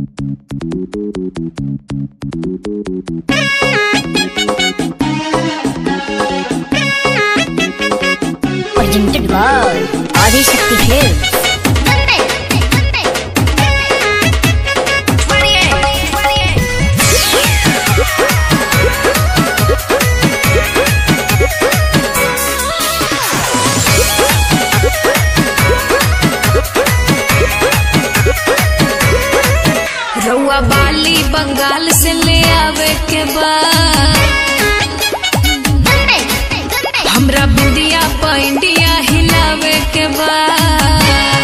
Presented by Adishakti Hills. रउआ बाली बंगाल से ले आवे के बाद हमरा बिंदिया पैंडिया हिलावे के बाद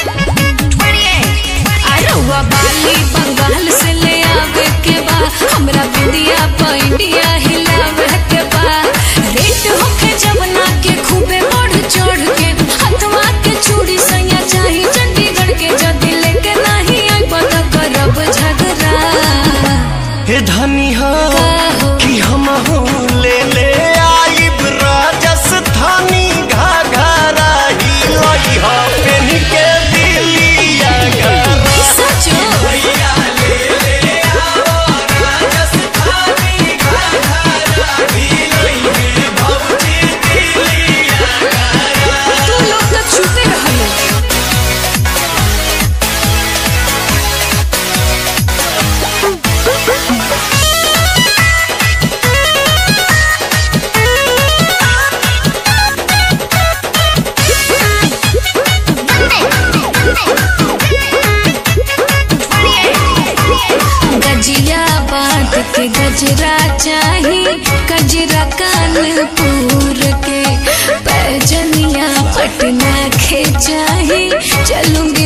आ रउआ बाली बंगाल से ले आवे के बाद हमरा बिंदिया पैंडिया हिलावे के बाद रेट होके जवना के खूबे बढ़ चढ़ के हथवा के चूड़ी सैया चाही चंडीगढ़ के जदी लेके नहीं आई बता करब झगड़ा हे धनी हो हो? कि हम ले ले आइब राजस्थानी घाघरा ही लई हो पेन के दिलिया घरा सचो तू लोग तो छूते रहलो गजिया बात के गजरा चाही गजरा कानपुर के पैजनिया पटना के चाही चलूंगी